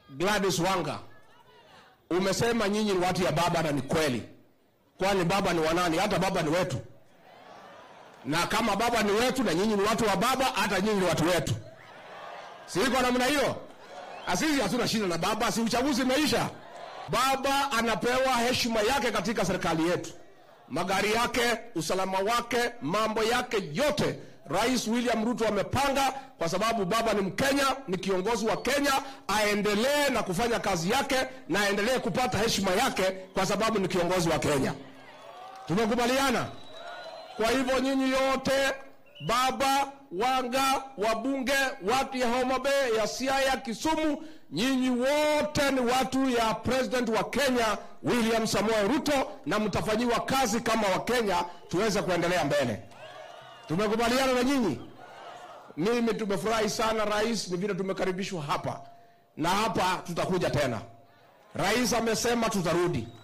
Gladys Wanga, umesema nyinyi ni watu ya baba na ni kweli. Kwani baba ni wanani? Hata baba ni wetu, na kama baba ni wetu na nyinyi ni watu wa baba, hata nyinyi ni watu wetu. Si iko namna hiyo? Asisi hatuna shida na baba, si uchaguzi imeisha. Baba anapewa heshima yake katika serikali yetu, magari yake, usalama wake, mambo yake yote Rais William Ruto amepanga kwa sababu baba ni Mkenya, ni kiongozi wa Kenya, aendelee na kufanya kazi yake na aendelee kupata heshima yake kwa sababu ni kiongozi wa Kenya. Tumekubaliana. Kwa hivyo nyinyi yote, baba, Wanga, wabunge, watu ya Homa Bay, ya Siaya, Kisumu, nyinyi wote ni watu ya president wa Kenya William Samoei Ruto, na mtafanyiwa kazi kama Wakenya tuweze kuendelea mbele. Tumekubaliana na nyinyi. Mimi tumefurahi sana rais, ni vile tumekaribishwa hapa na hapa tutakuja tena. Rais amesema tutarudi.